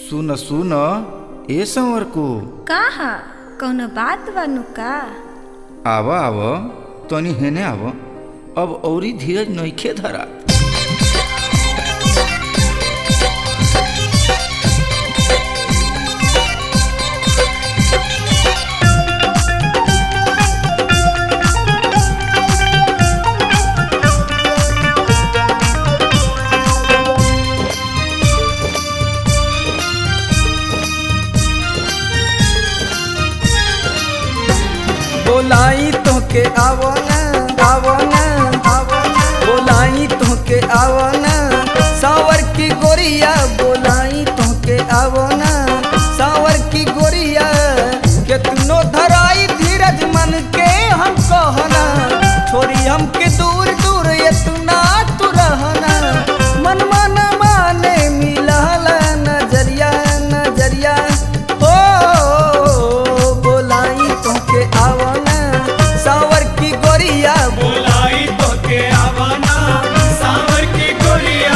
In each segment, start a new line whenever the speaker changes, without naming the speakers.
सुन सुन ए संवर को
कहा कौनो बात बानू का
आव आव तनी हेने आव अब औरी धीरज नइखे धरा
बोलाई तोके आवो ना आवो ना आवो ना बोलाई तोके आवो ना सावर की गोरिया बोलाई तोके आवो ना सावर की गोरिया केतनो धराई धीरज मन के हम कहना छोरी हमके दूर दूर इतना तू रहना मन मन माने मिलल नजरिया नजरिया ओ बोलाई तोके आवना सावर की गोरिया
बोलाई तो के आवाना सावर की गोरिया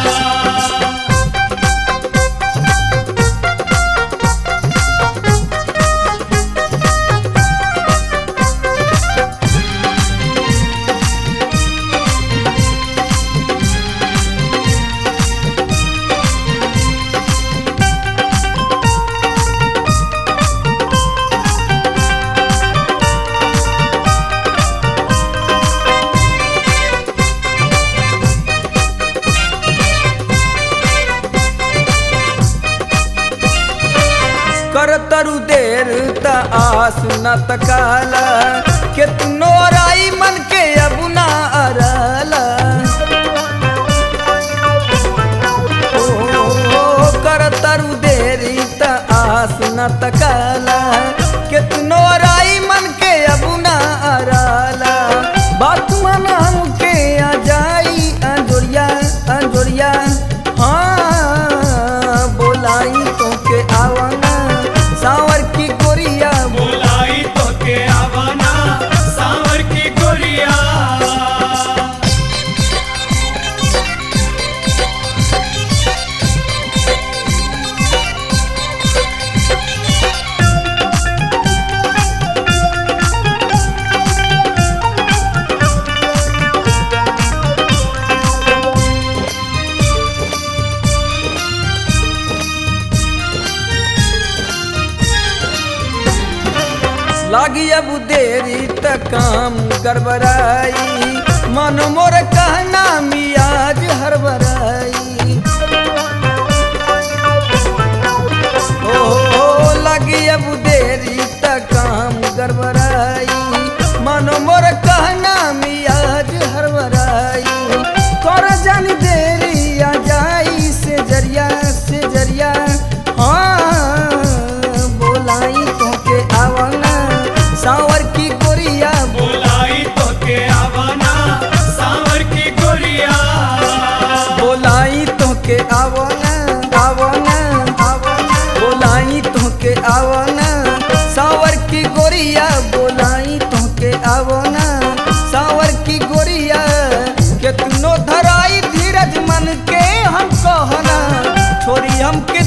कर तरु देर त आस न तकाला केतनो राई मन के अब ना अरला ओ कर तरु देर त आस न तकाला केतनो राई मन के अब ना अरला बात मन हमके आ जाई अंजोरिया अंजोरिया हाँ बोलाई तोके आवना सावर की गोरिया
बोलाई तो के आवाना सावर की गोरिया
लागी अब देरी त काम गड़बड़ाई मन मोर कहना मियाज हरबराई ओ लगी अब देरी त काम गड़बड़ाई मन मोर कहना मियाज हरबराई कर जानी देरी आ जाई से जरिया से जरिया हाँ बोलाई तोके आवना सावर की गोरिया
बोलाई तो के आवाना सावर की गोरिया
बोलाई तोके आवना आवना आवना बोलाई तोके आवना सावर की गोरिया बोलाई तोके आवना सावर की गोरिया केतनो धराई धीरज मन के हम कहना छोरी हमके